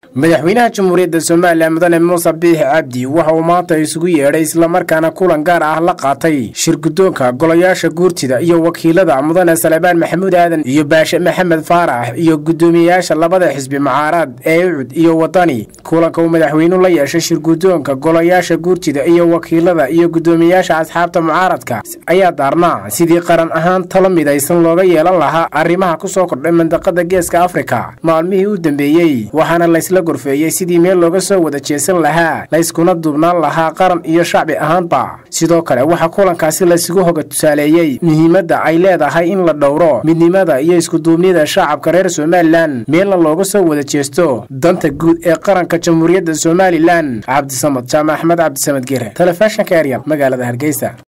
madaxweynaha jamhuuriyadda somalilan mudane muuse biixi cabdi waxa uu maanta isugu yeedhay islamarkaana kulan gaar ah la qaatay shirgudoonka golayaasha guurtida iyo wakiilada mudane salebaan maxamuud aadan iyo baashe maxamed faarax iyo guddoomiyeyaasha labada xisbi mucaarad ee ucud iyo wadani kulanka uu madaxweynuhu la yeeshay shirgudoonka golayaasha guurtida iyo wakiilada iyo guddoomiyeyaasha asxaabta mucaaradka ayaa daarnaa sidii qaran ahaan talo midaysan looga yeelan lahaa arrimaha kusoo kordhay mandaqada geeska afrika maalmihii u dambeeyey waxaana laysla gorfeeyey sidii meel looga soo wada jeesan lahaa layskuna duubnaan lahaa qaran iyo shacbi ahaanba sidoo kale waxaa kulankaasi laysugu hoga tusaaleeyey muhiimadda ay leedahay in la dhowro midnimada iyo iskuduubnida shacabka reer somalilan meelna looga soo wada jeesto danta guud ee qaranka jamhuuriyadda somalilan cabdisamad jaamac axmed cabdisamad gere telefishinka eryal magaalada hargeysa